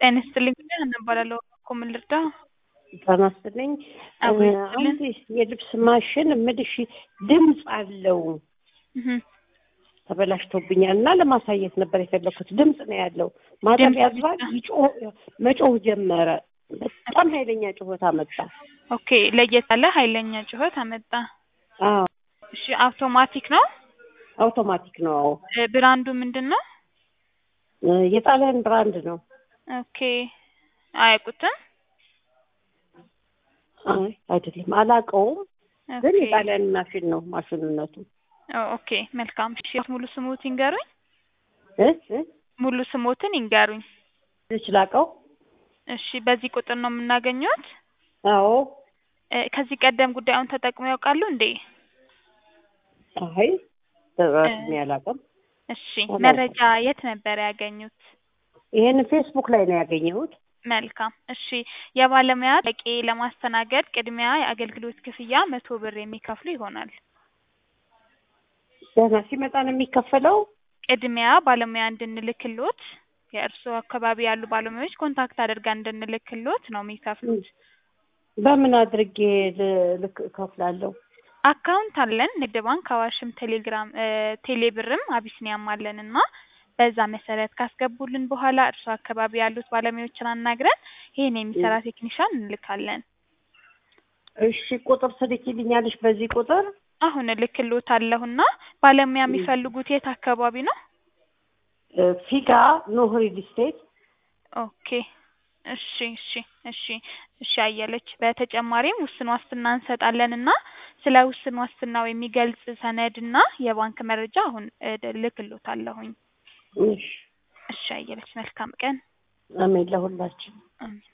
ጤና ይስጥልኝ ሀና እባላለሁ እኮ ምን ልርዳ? ጤና ይስጥልኝ። አብሮ ይስጥልን። አንድ የልብስ ማሽን እምልሽ ድምፅ አለው እህ ተበላሽቶብኛል እና ለማሳየት ነበር የፈለኩት። ድምፅ ነው ያለው። ማጠብ ያዝባል፣ ይጮህ መጮህ ጀመረ። በጣም ኃይለኛ ጩኸት አመጣ። ኦኬ ለየት ያለ ኃይለኛ ጩኸት አመጣ። አዎ እሺ አውቶማቲክ ነው? አውቶማቲክ ነው። አዎ እ ብራንዱ ምንድን ነው? እ የጣሊያን ብራንድ ነው። ኦኬ አያውቁትም? አይ አይደለም፣ አላውቀውም። ግን ኦኬ የጣሊያን ማሽን ነው ማሽንነቱ። ኦ ኦኬ መልካም። እሺ ሙሉ ስሞት ይንገሩኝ። እ እ ሙሉ ስሞትን ይንገሩኝ። ልችላቀው? እሺ በዚህ ቁጥር ነው የምናገኘት? አዎ። እ ከዚህ ቀደም ጉዳዩን ተጠቅመው ያውቃሉ እንዴ? አይ ተራስሜ አላውቅም። እሺ አላውቅም። መረጃ የት ነበር ያገኙት? ይሄን ፌስቡክ ላይ ነው ያገኘሁት። መልካም እሺ የባለሙያ ጥያቄ ለማስተናገድ ቅድሚያ የአገልግሎት ክፍያ መቶ ብር የሚከፍሉ ይሆናል። ደህና ሲመጣ ነው የሚከፈለው? ቅድሚያ ባለሙያ እንድንልክሎት የእርስዎ አካባቢ ያሉ ባለሙያዎች ኮንታክት አድርጋ እንድንልክሎት ነው የሚከፍሉት። በምን አድርጌ ል- ልክ እከፍላለሁ? አካውንት አለን ንግድ ባንክ፣ አዋሽም፣ ቴሌግራም እ ቴሌብርም አቢሲኒያም አለን እና በዛ መሰረት ካስገቡልን በኋላ እርስዎ አካባቢ ያሉት ባለሙያዎችን አናግረን ይሄን የሚሰራ ቴክኒሻን እንልካለን። እሺ ቁጥር ትልኪልኛለሽ? በዚህ ቁጥር አሁን እልክልዎታለሁና ባለሙያ የሚፈልጉት የት አካባቢ ነው? እ ፊጋ ኖህ ሪል ስቴት ኦኬ እሺ እሺ እሺ እሺ አየለች። በተጨማሪም ውስን ዋስትና እንሰጣለን እና ስለ ውስን ዋስትናው የሚገልጽ ሰነድ እና የባንክ መረጃ አሁን እ እልክልዎታለሁኝ። እሺ እሺ አየለች መልካም ቀን። አሜን ለሁላችን። አሜን።